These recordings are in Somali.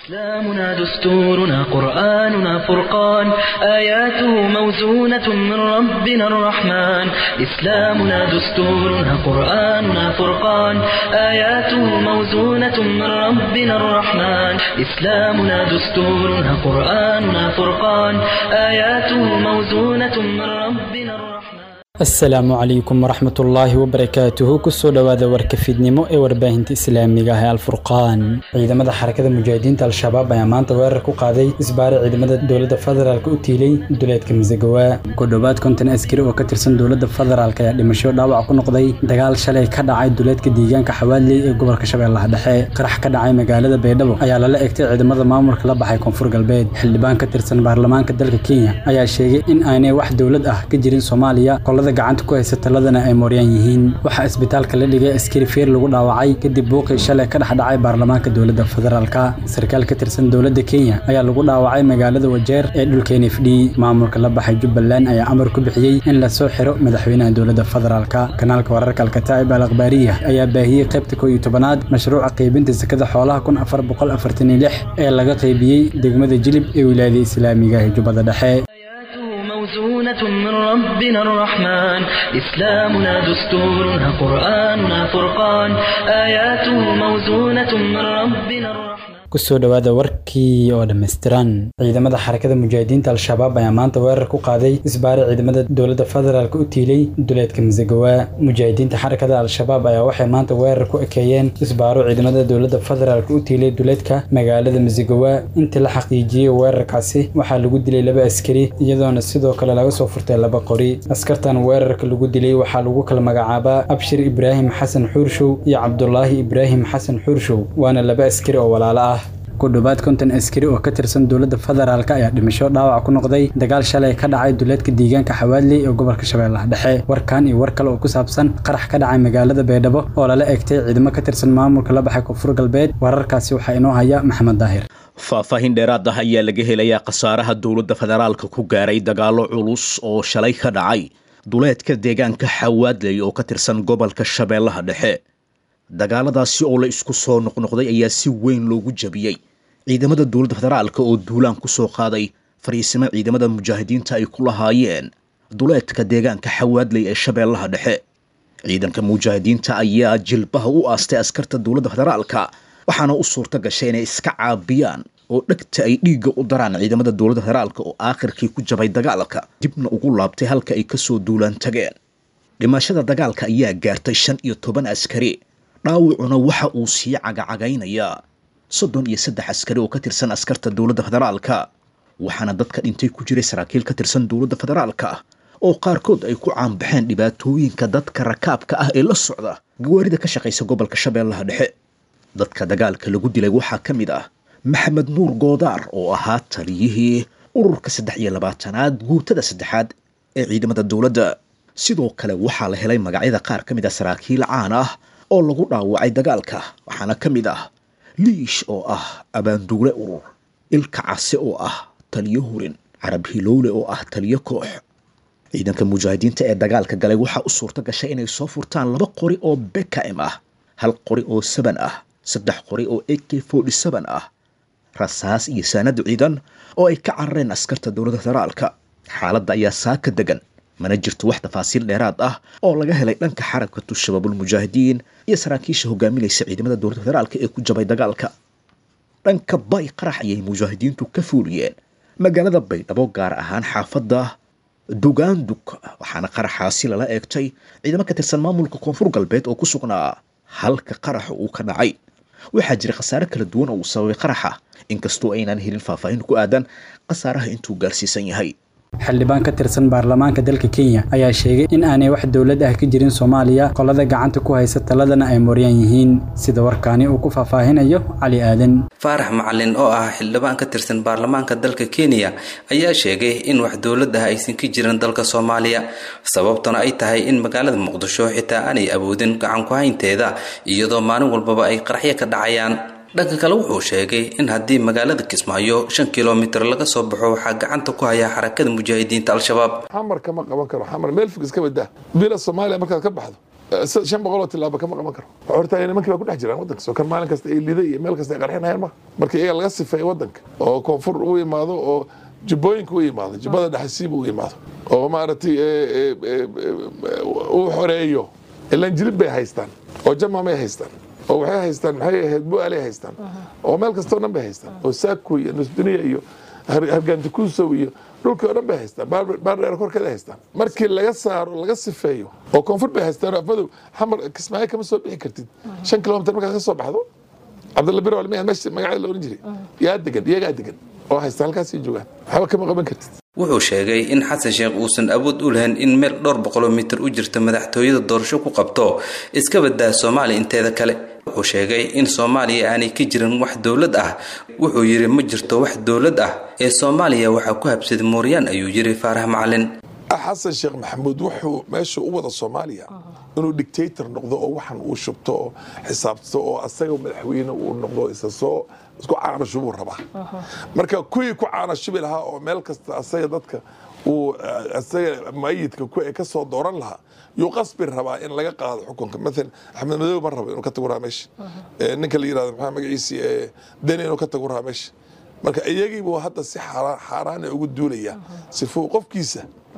إسلامنا دستورنا قرآننا فرقان آياته موزونة من ربنا الرحمن إسلامنا دستورنا قرآننا فرقان آياته موزونة من ربنا الرحمن إسلامنا دستورنا قرآننا فرقان آياته موزونة من ربنا الرحمن asalaamu calaykum waraxmatullaahi wabarakaatuhu kusoo dhowaada warka fiidnimo ee warbaahinta islaamiga ah ee alfurqaan ciidamada xarakada mujaahidiinta al-shabaab ayaa maanta weerar ku qaaday isbaare ciidamada dowladda federaalk u tiilay duleedka masagawa ku dhowaad konton askari oo ka tirsan dowladda federaalk ayaa dhimasho dhaawac ku noqday dagaal shalay ka dhacay duleedka deegaanka xawaadley ee gobolka shabeellaha dhexe qarax ka dhacay magaalada baydhabo ayaa lala egtay ciidamada maamulka la baxay koonfur galbeed xildhibaan ka tirsan baarlamaanka dalka kenya ayaa sheegay in aanay wax dowlad ah ka jirin soomaaliya gacanta ku haysa taladana ay mooryaan yihiin waxaa isbitaalka la dhigay askari feer lagu dhaawacay kadib buuqii shalay ka dhex dhacay baarlamaanka dowladda federaalka sarkaal ka tirsan dowladda kenya ayaa lagu dhaawacay magaalada wajeer ee dhulka n f d maamulka la baxay jubbaland ayaa amar ku bixiyey in lasoo xiro madaxweynaha dowladda federaalka kanaalka wararka alkataa'ib al akhbaariya ayaa baahiyey qaybta koo iyo tobanaad mashruuca qaybinta sakada xoolaha kun afar boqol afartan iyo lix ee laga qaybiyey degmada jilib ee wilaayada islaamiga ee jubbada dhexe موزونة من ربنا الرحمن إسلامنا دستورنا قرآننا فرقان آياته موزونة من ربنا الرحمن kusoo dhowaada warkii oo dhammaystiran ciidamada xarakada mujaahidiinta al-shabaab ayaa maanta weerar ku qaaday isbaare ciidamada dowladda federaalk u tiilay duleedka masagawa mujaahidiinta xarakada al-shabaab ayaa waxay maanta weerar ku ekeeyeen isbaaro ciidamada dowladda federaalk u tiilay duleedka magaalada masagawa intii la xaqiijiyey weerarkaasi waxaa lagu dilay laba askari iyadoona sidoo kale laga soo furtay laba qori askartan weerarka lagu dilay waxaa lagu kala magacaabaa abshir ibraahim xasan xuurshow iyo cabdulaahi ibraahim xasan xuurshow waana laba askari oo walaalo ah ku dhowaad konton askari oo ka tirsan dowladda federaalk ayaa dhimasho dhaawac ku noqday dagaal shalay ka dhacay duleedka deegaanka xawaadley ee gobolka shabeellaha dhexe warkan iyo war kale oo ku saabsan qarax ka dhacay magaalada baydhabo oo lala egtay ciidamo ka tirsan maamulka la baxay koonfur galbeed wararkaasi waxaa inoo haya maxamed daahir faahfaahin dheeraad ah ayaa laga helayaa khasaaraha dowladda federaalka ku gaaray dagaallo culus oo shalay ka dhacay duleedka deegaanka xawaadley oo ka tirsan gobolka shabeellaha dhexe dagaaladaasi oo la isku soo noqnoqday ayaa si weyn loogu jabiyey ciidamada dowladda federaalka oo duulaan ku soo qaaday fariisimo ciidamada mujaahidiinta ay ku lahaayeen duleedka deegaanka xawaadley ee shabeellaha dhexe ciidanka mujaahidiinta ayaa jilbaha u aastay askarta dowladda federaalka waxaana u suurta gashay inay iska caabiyaan oo dhegta ay dhiigga u daraan ciidamada dowladda federaalka oo aakhirkii ku jabay dagaalka dibna ugu laabtay halka ay kasoo duulaan tageen dhimashada dagaalka ayaa gaartay shan iyo toban askari dhaawacuna waxa uu sii cagacagaynayaa soddon iyo saddex askari oo ka tirsan askarta dowladda federaalka waxaana dadka dhintay ku jiray saraakiil ka tirsan dowladda federaalka oo qaarkood ay ku caanbaxeen dhibaatooyinka dadka rakaabka ah ee la socda gawaarida ka shaqaysa gobolka shabeellaha dhexe dadka dagaalka lagu dilay waxaa ka mid ah maxamed nuur goodaar oo ahaa taliyihii ururka saddex iyo labaatanaad guutada saddexaad ee ciidamada dowladda sidoo kale waxaa la helay magacyada qaar ka mid ah saraakiil caan ah oo lagu dhaawacay dagaalka waxaana ka mid ah liish oo ah abaanduule urur ilka case oo ah taliyo hurin carab hilowle oo ah taliyo koox ciidanka mujaahidiinta ee dagaalka galay waxaa u suurto gashay inay soo furtaan laba qori oo bekam ah hal qori oo saban ah saddex qori oo a k forty seven ah rasaas iyo saanad ciidan oo ay ka carareen askarta dowladda federaalka xaaladda ayaa saaka degan mana jirto wax tafaasiil dheeraad ah oo laga helay dhanka xarakatu shabaabulmujaahidiin iyo saraakiisha hogaaminaysa ciidamada dowladda federaalka ee ku jabay dagaalka dhanka bay qarax ayay mujaahidiintu ka fuuliyeen magaalada baydhabo gaar ahaan xaafadda dugaandug waxaana qaraxaasi lala eegtay ciidamo ka tirsan maamulka koonfur galbeed oo ku sugnaa halka qaraxa uu ka dhacay waxaa jira khasaare kala duwan oo uu sababay qaraxa inkastoo aynaan helin faahfaahin ku aadan khasaaraha intuu gaarsiisan yahay xildhibaan ka tirsan baarlamaanka dalka kenya ayaa sheegay in aanay wax dowlad ah ka jirin soomaaliya qolada gacanta ku haysa taladana ay mooryaan yihiin sida warkaani uu ku faahfaahinayo cali aadan faarax macalin oo ah xildhibaan ka tirsan baarlamaanka dalka kenya ayaa sheegay in wax dowlad ah aysan ka jirin dalka soomaaliya sababtuna ay tahay in magaalada muqdisho xitaa aanay awoodin gacan ku haynteeda iyadoo maalin walbaba ay qaraxyo ka dhacayaan dhanka kale wuxuu sheegay in haddii magaalada kismaayo shan kilomitir laga soo baxo waxaa gacanta ku haya xarakada mujaahidiinta al-shabaab xamar kama qaban karo xamar meel fog iska badaa bila soomaaliya markaad ka baxdo shan boqoloo tilaaba kama qaban karo waxaa hortaaya nimankii baa ku dhex jiraan waddanka soo kan maalin kasta ay liday iyo meel kasta ay qarxinayaan ma marka iyaga laga sifeeyo waddanka oo koonfur u imaado oo jubbooyinka u yimaado jubbada dhexasiiba u yimaado oo maaragtay uu xoreeyo ilaan jilib bay haystaan oo jamamay haystaan oo waxay haystaan maxay ahayd bu'aalay haystaan oo meel kastoo dhan bay haystaan oo saako iyo nusduniya iyo hargaantikuusow iyo dhulkii oo dhan bay haystaan baardheer korkeeda haystaan markii laga saaro laga sifeeyo oo koonfur bay haystaan afadow xamar kismaayo kama soo bixi kartid shan kilomitir markaad ka soo baxdo cabdalla biro almiya meesha magaceeda la oran jiray yaa degan iyagaa degan oo haysta halkaasay joogaan waxba kama qaban kartid wuxuu sheegay in xasan sheekh uusan awood u lahayn in meel dhowr boqoloo mitir u jirta madaxtooyada doorasho ku qabto iska badaa soomaaliya inteeda kale wuxuu sheegay in soomaaliya aanay ka jirin wax dowlad ah wuxuu yidhi ma jirto wax dowlad ah ee soomaaliya waxaa ku habsaday mooryaan ayuu yidhi faarax macalin xasan sheekh maxamuud wuxuu meesha u wada soomaaliya inuu dictator noqdo oo waxan uu shubto oo xisaabto oo asaga madaxweyne uu noqdo isa soo isku caanashubuu rabaa marka kuwii ku caanashubi lahaa oo meel kasta asaga dadka uu asaga mayidka ku ka soo dooran lahaa yuu qasbi rabaa in laga qaado xukunka maalan axmed madow ma rabo inuu ka tago rahaa meesha ninka la yirahdo maxaa magaciisi deni inuu ka tago rahaa meesha marka iyagiibuu hadda si xaaraana ugu duulaya sifuu qofkiisa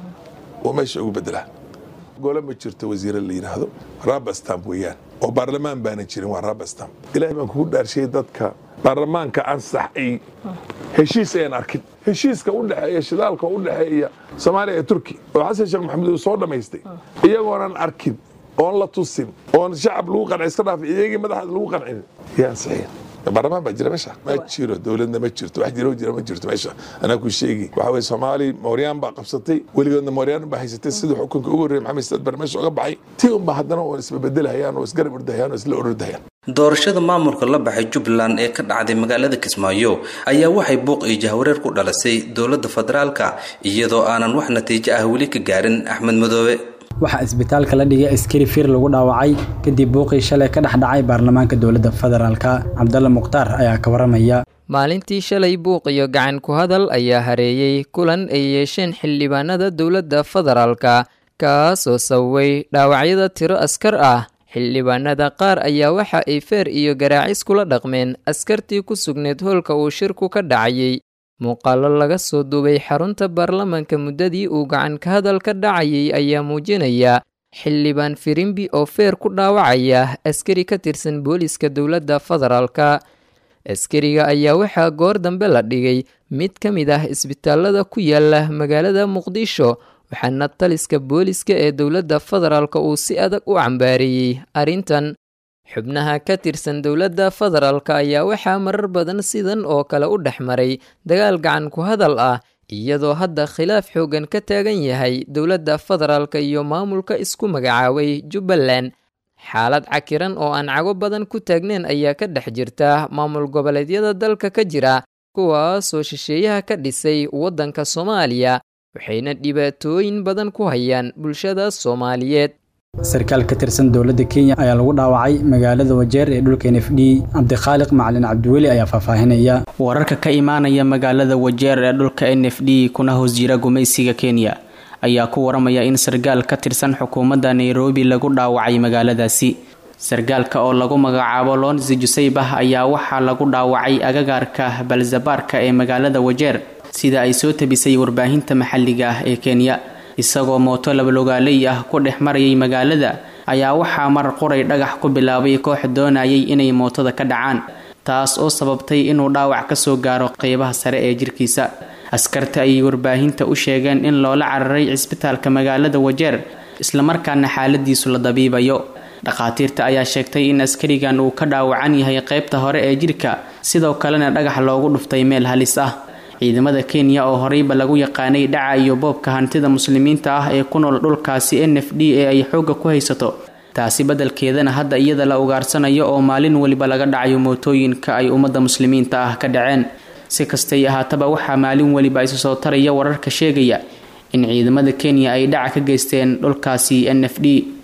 uu meesha ugu bedelaa gole ma jirto wasiire la yidhaahdo rabastamp weeyaan oo baarlamaan baana jirin waa rabastamp ilahay baan kugu dhaarshiyey dadka baarlamaanka ansax ay heshiis ayaan arkin heshiiska u dhexeeya shidaalka u dhexeeya soomaaliya iyo turki oo xasan sheekh maxamuud uu soo dhammaystay iyagoonan arkin oon la tusin oon shacab lagu qancin iska dhaaf iyagii madaxaad lagu qancin yaa ansixiya baarlamaan baa jira meesha ma jiro dowladna ma jirto wax jiro jira ma jirto meesha anaa ku sheegi waxa weye soomaali mooryaan baa qabsatay weligoodna mooryaan baa haysatay sidii xukunka ugu horreeyay maxamed saad bar meesha uga baxay tii unba haddana oo isbabeddelahayaan oo isgarab ordahayaan oo isla ordahayaan doorashada maamulka la baxay jubbaland ee ka dhacday magaalada kismaayo ayaa waxay buuq iyo jahwareer ku dhalisay dowladda federaalka iyadoo aanan wax natiijo ah weli ka gaarin axmed madoobe waxaa isbitaalka la dhigay askari fir lagu dhaawacay kadib buuqii shalay ka dhex dhacay baarlamaanka dowladda federaalka cabdalla mukhtaar ayaa ka waramaya maalintii shalay buuq iyo gacan ku hadal ayaa hareeyey kulan ay yeesheen xildhibaanada dowladda federaalka kaas oo sababay dhaawacyada tiro askar ah xildhibaanada qaar ayaa waxa ay feer iyo garaacis kula dhaqmeen askartii ku sugneed hoolka uu shirku ka dhacayay muuqaallo laga soo duubay xarunta baarlamaanka muddadii uu gacan ka hadal ka dhacayay ayaa muujinaya xildhibaan firimbi oo feer ku dhaawacaya askari ka tirsan booliska dowladda federaalka askariga ayaa waxaa goor dambe la dhigay mid ka mid ah isbitaalada ku yaala magaalada muqdisho waxaana taliska booliska ee dowladda federaalka uu si adag u cambaareeyey arrintan xubnaha ka tirsan dowladda federaalka ayaa waxaa marar badan sidan oo kale u dhex maray dagaal gacan ku hadal ah iyadoo hadda khilaaf xoogan ka taagan yahay dowladda federaalka iyo maamulka isku magacaabay jubbaland xaalad cakiran oo aan cago badan ku taagnayn ayaa ka dhex jirta maamul goboleedyada dalka ka jira kuwaasoo shisheeyaha ka dhisay waddanka soomaaliya waxayna dhibaatooyin badan ku hayaan bulshada soomaaliyeed sarkaal ka tirsan dowladda kenya ayaa lagu dhaawacay magaalada wajeer ee dhulka n f d cabdikhaaliq macalin cabdiweli ayaa faahfaahinaya wararka ka imaanaya magaalada wajeer ee dhulka n f d kuna hoos jira gumaysiga kenya ayaa ku waramaya in sarkaal ka tirsan xukuumadda nairobi lagu dhaawacay magaaladaasi sarkaalka oo lagu magacaabo lonsi juseybah ayaa waxaa lagu dhaawacay agagaarka balzabaarka ee magaalada wajeer sida ay soo tabisay warbaahinta maxalliga ah ee kenya isagoo mooto labalogaaley ah ku dhex marayay magaalada ayaa waxaa mar qoray dhagax ku bilaabay koox doonayay inay mootada ka dhacaan taas oo sababtay inuu dhaawac kasoo gaaro qeybaha sare ee jirkiisa askarta ayay warbaahinta u sheegeen in loola cararay cisbitaalka magaalada wajeer islamarkaana xaaladiisu la dabiibayo dhakhaatiirta ayaa sheegtay in askarigan uu ka dhaawacan yahay qeybta hore ee jirka sidoo kalena dhagax loogu dhuftay meel halis ah ciidamada kenya oo horeyba lagu yaqaanay dhaca iyo boobka hantida muslimiinta ah ee ku nool dhulkaasi n f d ee ay xoogga ku haysato taasi beddelkeedana hadda iyada la ugaarsanayo oo maalin weliba laga dhacayo mootooyinka ay ummadda muslimiinta ah ka dhaceen si kastay ahaataba waxaa maalin weliba isu soo taraya wararka sheegaya in ciidamada kenya ay dhaca ka geysteen dhulkaasi n f d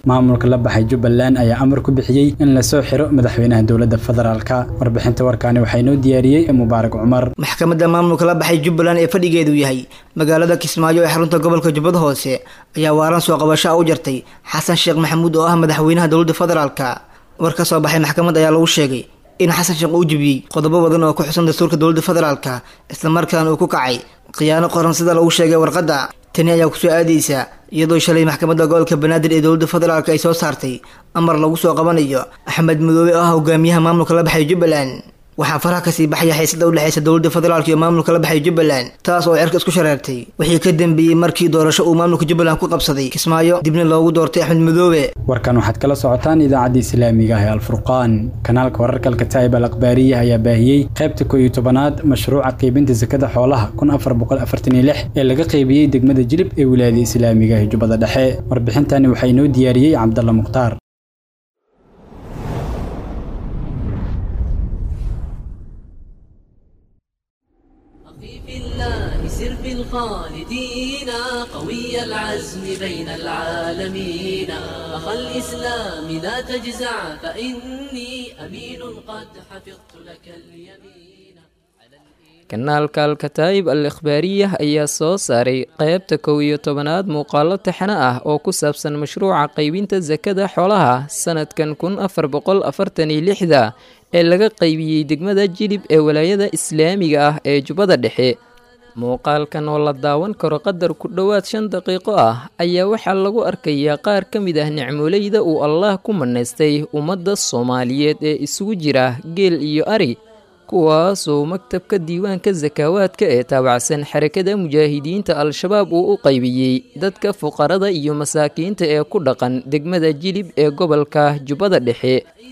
maamulka la baxay jubbaland ayaa amar ku bixiyey in lasoo xiro madaxweynaha dowladda federaalka warbixinta warkaani waxaa inoo diyaariyey mubaarak cumar maxkamadda maamulka la baxay jubbaland ee fadhigeedu yahay magaalada kismaayo ee xarunta gobolka jubbada hoose ayaa waaran soo qabasho a u jartay xasan sheekh maxamuud oo ah madaxweynaha dowladda federaalka war ka soo baxay maxkamad ayaa lagu sheegay in xasan sheekh uu jebiyey qodobo badan oo ku xusan dastuurka dowladda federaalka islamarkaana uu ku kacay khiyaano qoran sida lagu sheegay warqadda tani ayaa kusoo aadaysa iyadoo shalay maxkamadda gobolka banaadir ee dowladda federaalk ay soo saartay amar lagu soo qabanayo axmed madoobe oo ah hogaamiyaha maamulka la baxay jubbaland waxaa faraha kasii baxaya xiisada udhexeysa dowladda federaalk iyo maamulka la baxay jubbaland taas oo cirka isku shareertay wixii ka dambeeyey markii doorasho uu maamulka jubbaland ku qabsaday kismaayo dibna loogu doortay axmed madoobe warkan waxaad kala socotaan idaacadda islaamiga ah ee alfurqaan kanaalka wararka alkataa'ib al akhbaariya ayaa baahiyey qaybta koo iyo tobanaad mashruuca qaybinta sakada xoolaha kun afar boqol afartan iyo lix ee laga qaybiyey degmada jilib ee wilaayada islaamiga ee jubbada dhexe warbixintani waxaa inoo diyaariyey cabdalla mukhtaar سر في الخالدين قوي العزم بين العالمين أخا الإسلام لا تجزع فإني أمين قد حفظت لك اليمين kanaalka alkataa'ib al ikhbaariyah ayaa soo saaray qaybta kow iyo tobanaad muuqaalo taxane ah oo ku saabsan mashruuca qaybinta sakada xoolaha sanadkan kun afar boqol afartan iyo lixda ee laga qaybiyey degmada jilib ee walaayada islaamiga ah ee jubbada dhexe muuqaalkan oo la daawan karo qadar ku dhowaad shan daqiiqo ah ayaa waxaa lagu arkayaa qaar ka mid ah nicmoleyda uu allaah ku manaystay ummadda soomaaliyeed ee isugu jira geel iyo ari kuwaasoo maktabka diiwaanka sakaawaadka ee taabacsan xarakada mujaahidiinta al-shabaab uu u qaybiyey dadka fuqarada iyo masaakiinta ee ku dhaqan degmada jilib ee gobolka jubbada dhexe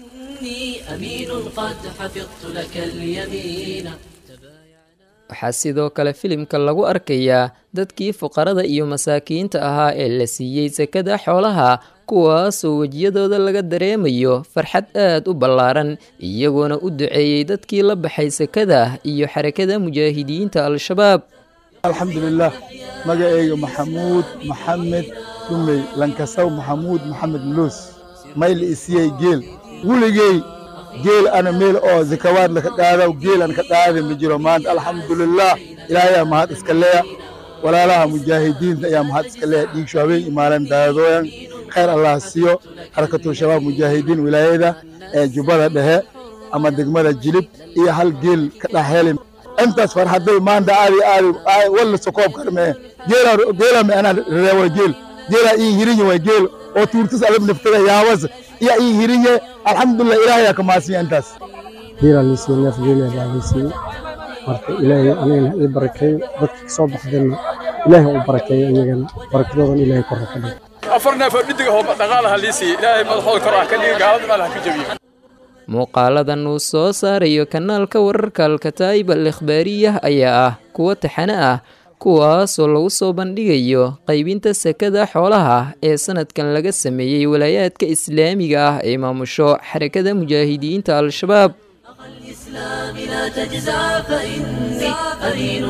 waxaa sidoo kale filimka lagu arkayaa dadkii fuqarada iyo masaakiinta ahaa ee la siiyey sakada xoolaha kuwaasoo wejiyadooda laga dareemayo farxad aad u ballaaran iyagoona u duceeyey dadkii la baxay sakada iyo xarakada mujaahidiinta al-shabaab alxamdulilah magaceyga maxamuud maxamed dhumey lankasaw maxamuud maxamed muluus mayli isiyey geel weligey geel ana meel oo zakawaad laka qaadaw geel an ka qaada ma jiro maanta alxamdulilah ilaahayaa mahad iska leya walaalaha mujaahidiinta ayaa mahad iska leya dhiigsho habeen imaalan daadooyan khayr allah siiyo xarakatul shabaab mujaahidiin wilaayada ee jubbada dhexe ama degmada jilib iyo hal geel ka dhaxheli intaas farxaday maanta aadi aadi walla sokoob karmee geela me anaa reewa geel geela ii hirinye way geel oo tuurtis adag naftada yaabas iyo ii hirinye alxamdulilah ilaahayaa kamaasiya intaas geelaa liisiye neef geelaa baa liisiye marka ilaahay anigana ii barakeeyo dadka kasoo baxdeenna ilaahay u barakeeyo iyagana barakadoodan ilaahay kor ka dhigo afar neef oo dhidiga oo dhaqaalaha liisiye ilaahay madaxooda kor ah ka dhiga gaalada meel ha ka jabiyo muuqaaladan uu soo saarayo kanaalka wararka alkataa'ib al ikhbaariyah ayaa ah kuwo taxane ah kuwaasoo lagu soo bandhigayo qaybinta sakada xoolaha ee sanadkan laga sameeyey walaayaadka islaamiga ah ee maamusho xarakada mujaahidiinta al-shabaab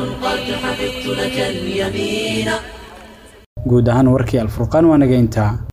guud ahaan warkii alfurqaan waa nageyntaa